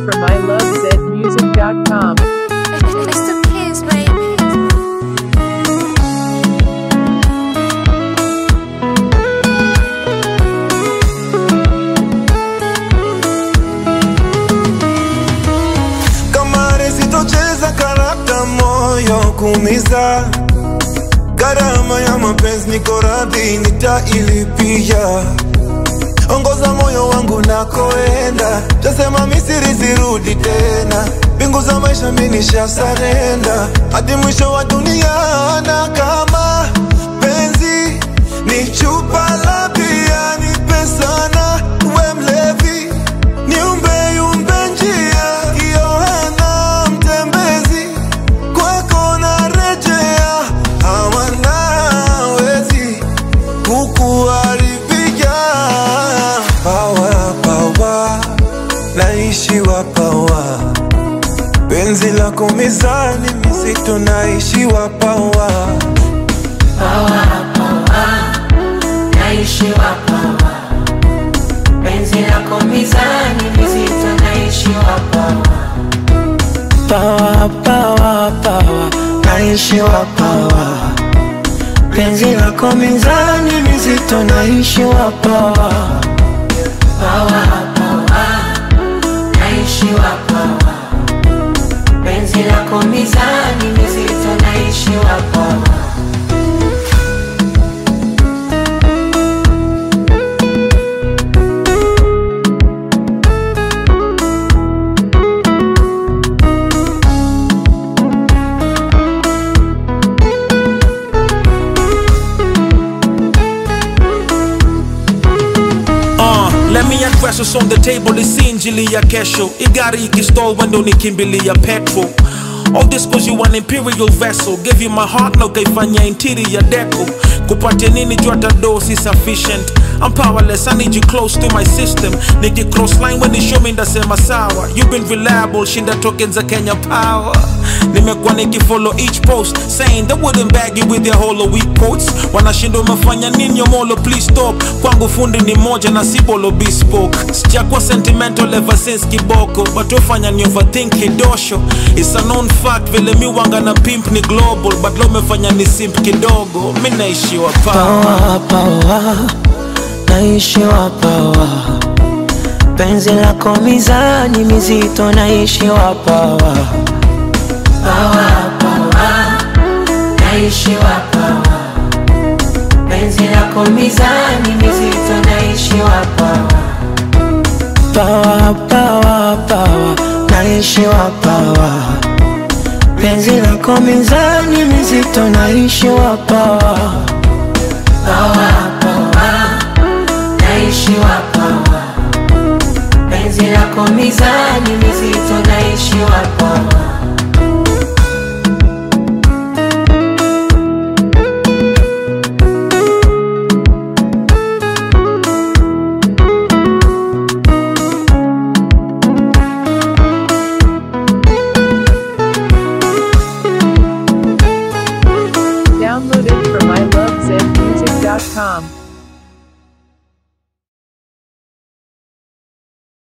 from ilovezmusic.com. It's the kids, baby. kamare sitocheza karata moyo kuumiza gharama ya mapenzi niko radhi nitailipia ongoza moyo wangu nakoenda tasema misiri sirudi tena mbingu za maisha minisha sarenda hadi mwisho wa dunia na kama penzi ni chupa la bia ni pesana we mlevi niumbe yumbe njia Yohana mtembezi kwako narejea hawanawezi kukuharibia pawa pawa naishiwa pawa penzi lako mizani mizito naishiwa pawa naishiwa pawa penzi lako mizani mizito naishiwa pawa Pawa, pawa, pawa, naishiwa pawa. Penzi lako mizani mizito, naishiwa pawa. pawa pawa naishiwa pawa penzi lako mizani mizito naishiwa pawa Uh, let me address what's on the table isi injili ya kesho igari ikistol wendo nikimbilia petrol All this cause you an imperial vessel Gave you my heart na ukaifanya interior deco kupatia nini juu hata do si sufficient I'm powerless, I need you close to my system Niki cross line when you show me ndasema sawa You've been reliable, shinda tokens za Kenya power Nimekuwa nikifollow each post Saying they wouldn't bag you with their hollow weak quotes Wanashinda umefanya nini yomolo please stop Kwangu fundi ni moja na si bolo bespoke Sijakuwa sentimental ever since kiboko But ufanya ni overthink kidosho It's a known fact vile mi wanga na pimp ni global But lo umefanya ni simp kidogo Mi naishiwa power Pawa, pawa, naishiwa pawa. Penzi lako mizani mizito, naishiwa pawa. pawa pawa naishiwa pawa penzi lako mizani mizito naishiwa pawa Pawa, pawa, pawa, naishiwa pawa. Penzi lako mizani mizito, naishiwa pawa. pawa pawa naishiwa pawa penzi lako mizani mizito naishiwa pawa